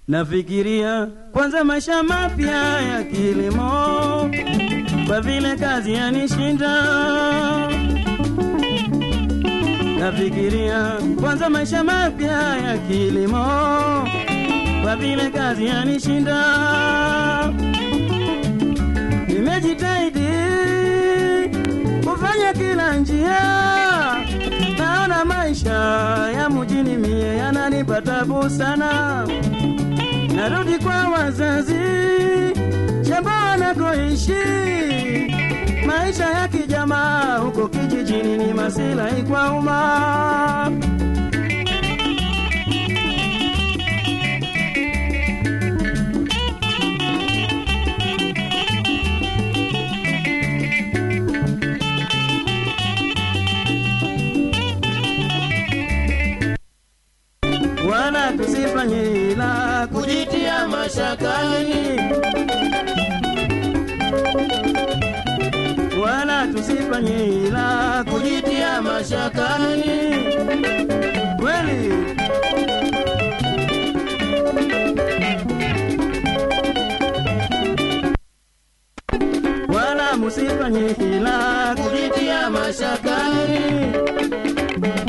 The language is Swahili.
Nafikiria kwanza maisha mapya ya kilimo, kwa vile kazi yanishinda. Nafikiria kwanza maisha mapya ya kilimo, kwa vile kazi yanishinda. Nimejitahidi kufanya kila njia, naona maisha ya mjini mie yananipa tabu sana. Narudi kwa wazazi shamba wanakoishi, maisha ya kijamaa huko kijijini ni masilahi kwa umma. wala tusifanye ila kujitia mashakani, wala tusifanye ila kujitia mashakani. Kweli wala musifanye ila kujitia mashakani.